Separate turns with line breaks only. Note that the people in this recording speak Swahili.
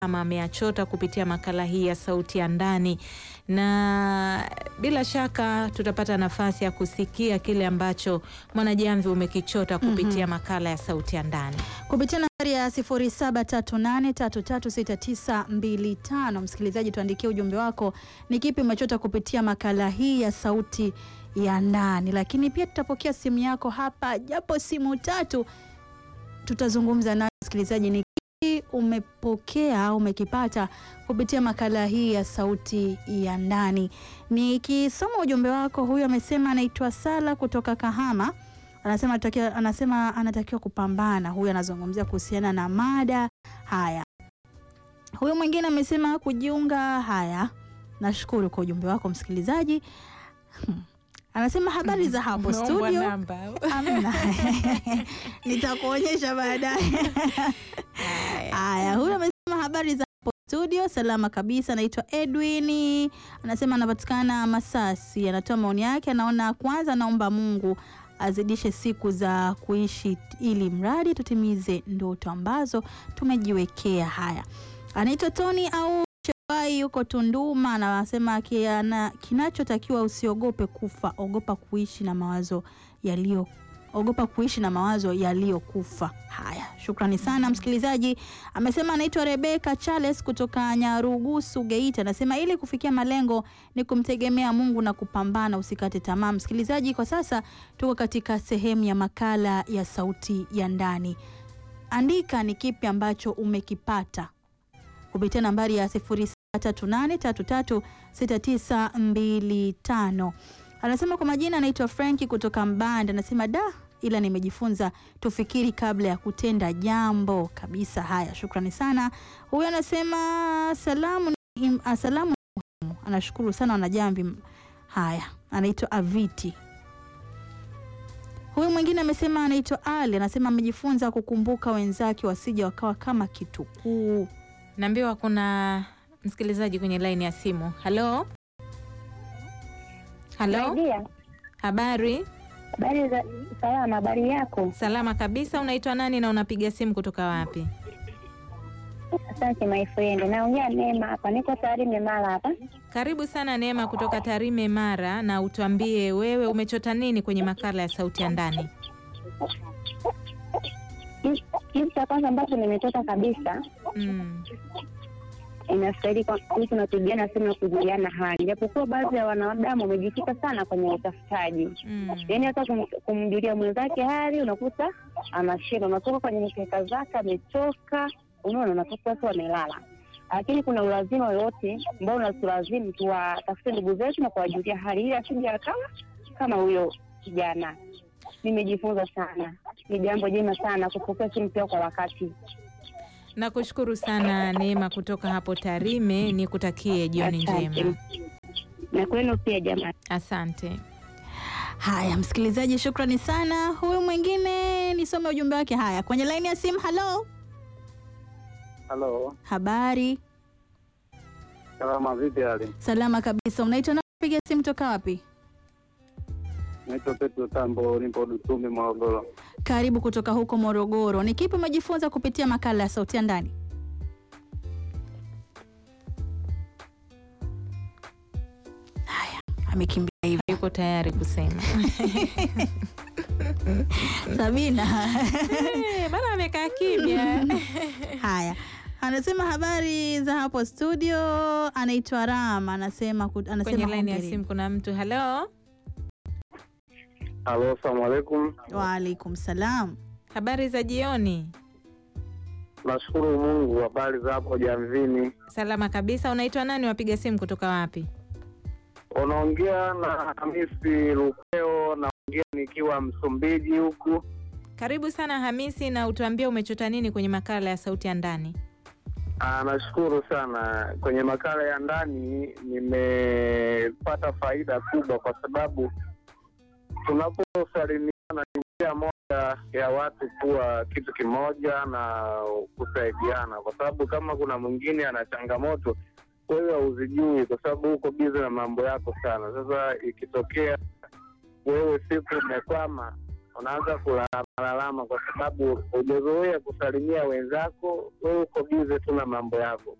ama ameyachota kupitia makala hii ya Sauti ya Ndani, na bila shaka tutapata nafasi ya kusikia kile ambacho Mwanajamvi umekichota kupitia makala ya Sauti ya Ndani.
kupitia nambari ya 0738336925. Msikilizaji, tuandikie ujumbe wako, ni kipi umechota kupitia makala hii ya sauti ya ndani. Lakini pia tutapokea simu yako hapa, japo simu tatu tutazungumza nayo. Msikilizaji, ni kipi umepokea au umekipata kupitia makala hii ya sauti ya ndani? Nikisoma ujumbe wako, huyu amesema anaitwa Sala kutoka Kahama anasema anatakiwa, anasema anatakiwa kupambana. Huyu anazungumzia kuhusiana na mada haya. Huyu mwingine amesema kujiunga. Haya, nashukuru kwa ujumbe wako msikilizaji. Hmm. Anasema habari za hapo
Umeombwa
studio.
namba.
Amna, nitakuonyesha baadaye. Haya, huyu amesema habari za hapo studio, salama kabisa. Anaitwa Edwin, anasema anapatikana Masasi. Anatoa maoni yake, anaona kwanza, naomba Mungu azidishe siku za kuishi ili mradi tutimize ndoto ambazo tumejiwekea. Haya, anaitwa Tony au Shewai, yuko Tunduma, na anasema kiana- kinachotakiwa usiogope kufa, ogopa kuishi na mawazo yaliyo ogopa kuishi na mawazo yaliyokufa. Haya, shukrani sana msikilizaji. Amesema anaitwa Rebeka Charles kutoka Nyarugusu, Geita. Anasema ili kufikia malengo ni kumtegemea Mungu na kupambana, usikate tamaa. Msikilizaji, kwa sasa tuko katika sehemu ya makala ya sauti ya ndani. Andika ni kipi ambacho umekipata kupitia nambari ya 0738336925. Anasema kwa majina anaitwa Franki kutoka Mbande. Anasema da, ila nimejifunza tufikiri kabla ya kutenda jambo kabisa. Haya, shukrani sana. Huyu anasema salamu, ni im- ah, salamu ni muhimu. Anashukuru sana wanajamvi. Haya, anaitwa Aviti. Huyu mwingine amesema anaitwa Ali, anasema amejifunza kukumbuka wenzake wasije wakawa kama kitukuu.
Naambiwa kuna msikilizaji kwenye laini ya simu. Halo, halo,
Saidia.
habari?
Habari za salama, habari yako?
Salama kabisa. Unaitwa nani na unapiga simu kutoka wapi?
Asante my friend. Naongea Neema hapa, niko tayari Memala hapa.
Karibu sana Neema kutoka Tarime, Mara, na utuambie wewe umechota nini kwenye makala ya Sauti ya Ndani.
Kitu- Kitu cha kwanza ambacho nimetoka kabisa,
Mm.
inastahili kwa sisi tunapigana sehemu ya kujuliana hali, japokuwa baadhi ya wanadamu wamejikita sana kwenye utafutaji,
Mm.
yaani hata kum, kumjulia mwenzake hali unakuta anashinda, unatoka kwenye mkeka zake amechoka, unaona, unatoka tu amelala. Lakini kuna ulazima wowote ambao unatulazimu tuwatafute ndugu zetu na kuwajulia hali ili asije akawa kama huyo kijana. Nimejifunza sana, ni jambo jema sana kupokea simu pia kwa wakati.
Nakushukuru sana Neema kutoka hapo Tarime, nikutakie jioni njema.
na kwenu pia jamani.
Asante.
Haya, msikilizaji, shukrani sana. Huyu mwingine nisome ujumbe wake. Haya, kwenye laini ya simu. Halo,
Halo,
habari?
salama vipi hali?
Salama kabisa. Unaitwa na piga simu toka wapi?
Naitwa Petro Tambo, nipo Dusumbi, Morogoro.
Karibu kutoka huko Morogoro. Ni kipi umejifunza kupitia makala ya sauti ya ndani? Haya, amekimbia hivi.
Yuko tayari kusema
Sabina.
Eh, bana amekaa kimya.
Haya, anasema habari za hapo studio. Anaitwa Rama, anasema ku- anasema
Kwenye laini ya
hongeri.
simu kuna mtu. Halo,
Halo, salamu alaikum.
Waalaikum salam.
habari za jioni.
Nashukuru Mungu, habari za hapo Jamvini.
Salama kabisa. Unaitwa nani? Wapiga simu kutoka wapi?
Unaongea na Hamisi Lupeo, naongea nikiwa Msumbiji huku.
Karibu sana Hamisi, na utuambie umechota nini kwenye makala ya sauti ya ndani.
Ah, nashukuru sana. Kwenye makala ya ndani nimepata faida kubwa, kwa sababu tunaposalimiana ni njia moja ya watu kuwa kitu kimoja na kusaidiana, kwa sababu kama kuna mwingine ana changamoto wewe hauzijui, kwa sababu uko bizi na mambo yako sana. Sasa ikitokea wewe siku umekwama, unaanza kulalamlalama kwa sababu hujazoea kusalimia wenzako, wewe uko bize tu na mambo yako.